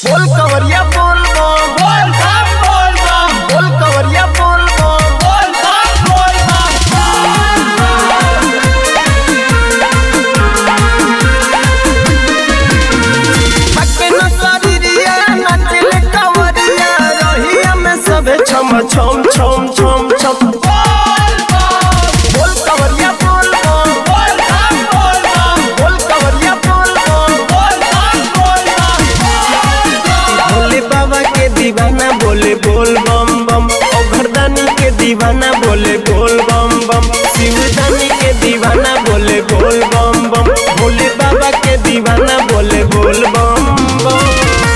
बोल कवरिया बोल बम बोल बम बोल बम बोल कवरिया बोल बम बोल बम बोल बम पक्के न शरीरिया नाचले कवरिया रहिया में सबे छम छम छम छम छम बोल बम बोल कवरिया बोल बम बोल बम बोल बम बोल कवरिया बोल बम बोल बम बोल बम भोले बाबा के दीवाना बोले बोल बम बम ओ घरदानी के दीवाना बोले बोल बम बम शिवदानी के दीवाना बोले बोल बम बम भोले बाबा के दीवाना बोले बोल बम बम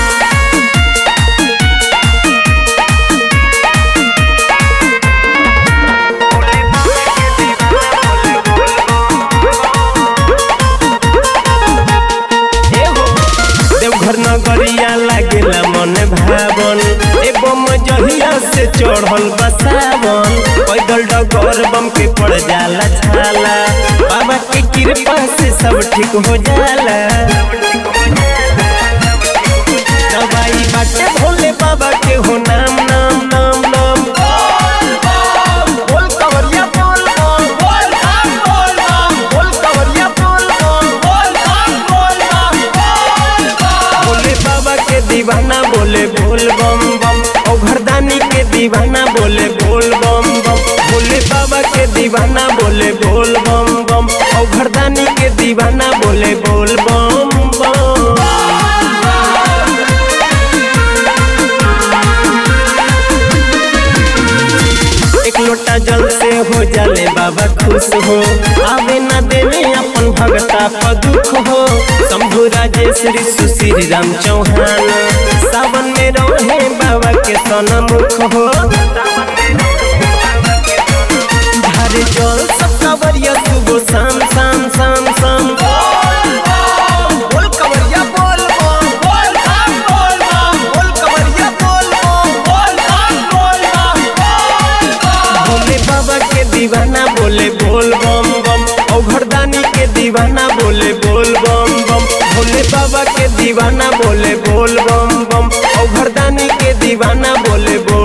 हे हो, देवघर नगरिया लागेला मन भावन एवं जहिया से चढ़ल बसावन पैदल डगर बम के पड़ जाला छाला बाबा के कृपा से सब ठीक हो जाला दवाई बाटे भोले बाबा के हो नाम नाम नाम नाम बोल कवरिया बोल बम बोल बम बोल बम बोल कवरिया बोल बम बोल बम बोल बम बोल बम भोले बाबा के दीवाना बोले बोल बम बम ओ घरदानी के दीवाना बोले बोल बम बम भोले बाबा के दीवाना बोले बोल बम बम ओ घरदानी के दीवाना बोले बोल बम बम एक लोटा जल से हो जाले बाबा खुश हो आवे न देवे अपन भगता पर दुख हो शंभु राजेश ऋषि श्री राम चौहान सावन में रहे बाबा के सनमुख हो धारे जल सब कवरिया सुबह शाम शाम शाम शाम बोल कवरिया बोल बम बोल बम बोल बम बोल कवरिया बोल बम बोल बम बोल बम भोले बाबा के दीवाना बोले बोल बम बम ओ घरदानी के दीवाना बोले बोल बम बम भोले बाबा के दीवाना बोले बोल बम बम ओ घरदानी के दीवाना बोले बोल